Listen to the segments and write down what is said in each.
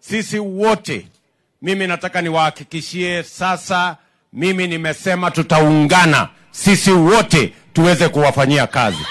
sisi wote, mimi nataka niwahakikishie sasa, mimi nimesema tutaungana sisi wote tuweze kuwafanyia kazi.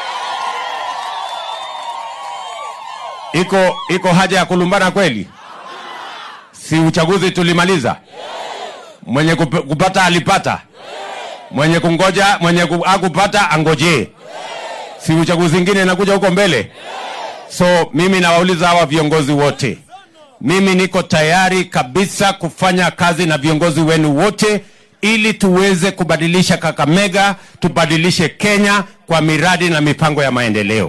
Iko iko haja ya kulumbana kweli? Si uchaguzi tulimaliza? Mwenye kup- kupata alipata, mwenye kungoja, mwenye ku- akupata angojee. Si uchaguzi ingine inakuja huko mbele? So mimi nawauliza hawa viongozi wote, mimi niko tayari kabisa kufanya kazi na viongozi wenu wote ili tuweze kubadilisha Kakamega, tubadilishe Kenya kwa miradi na mipango ya maendeleo.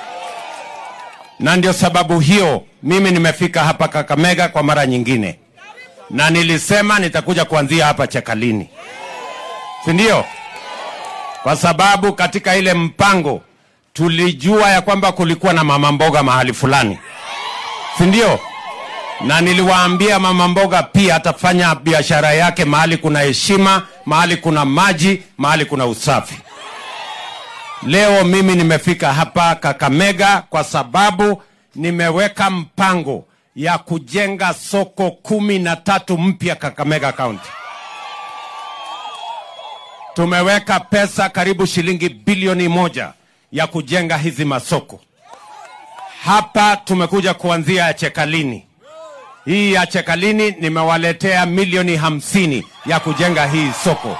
Na ndio sababu hiyo mimi nimefika hapa Kakamega kwa mara nyingine, na nilisema nitakuja kuanzia hapa Chekalini, si ndio? Kwa sababu katika ile mpango tulijua ya kwamba kulikuwa na mama mboga mahali fulani, si ndio? Na niliwaambia mama mboga pia atafanya biashara yake mahali kuna heshima, mahali kuna maji, mahali kuna usafi. Leo mimi nimefika hapa Kakamega kwa sababu nimeweka mpango ya kujenga soko kumi na tatu mpya Kakamega County. Tumeweka pesa karibu shilingi bilioni moja ya kujenga hizi masoko. Hapa tumekuja kuanzia ya Chekalini. Hii ya Chekalini nimewaletea milioni hamsini ya kujenga hii soko.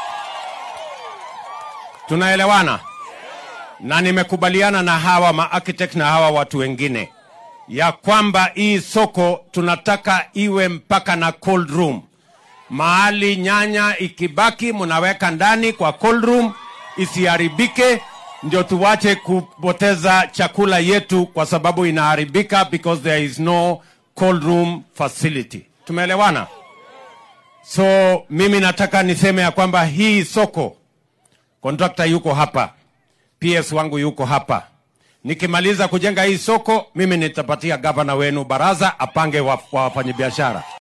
Tunaelewana? Na nimekubaliana na hawa maarchitect na hawa watu wengine ya kwamba hii soko tunataka iwe mpaka na cold room mahali nyanya ikibaki mnaweka ndani kwa cold room isiharibike, ndio tuwache kupoteza chakula yetu kwa sababu inaharibika because there is no cold room facility. Tumeelewana? So mimi nataka niseme ya kwamba hii soko kontrakta yuko hapa, PS wangu yuko hapa. Nikimaliza kujenga hii soko, mimi nitapatia gavana wenu baraza apange wa- wa wafanyabiashara.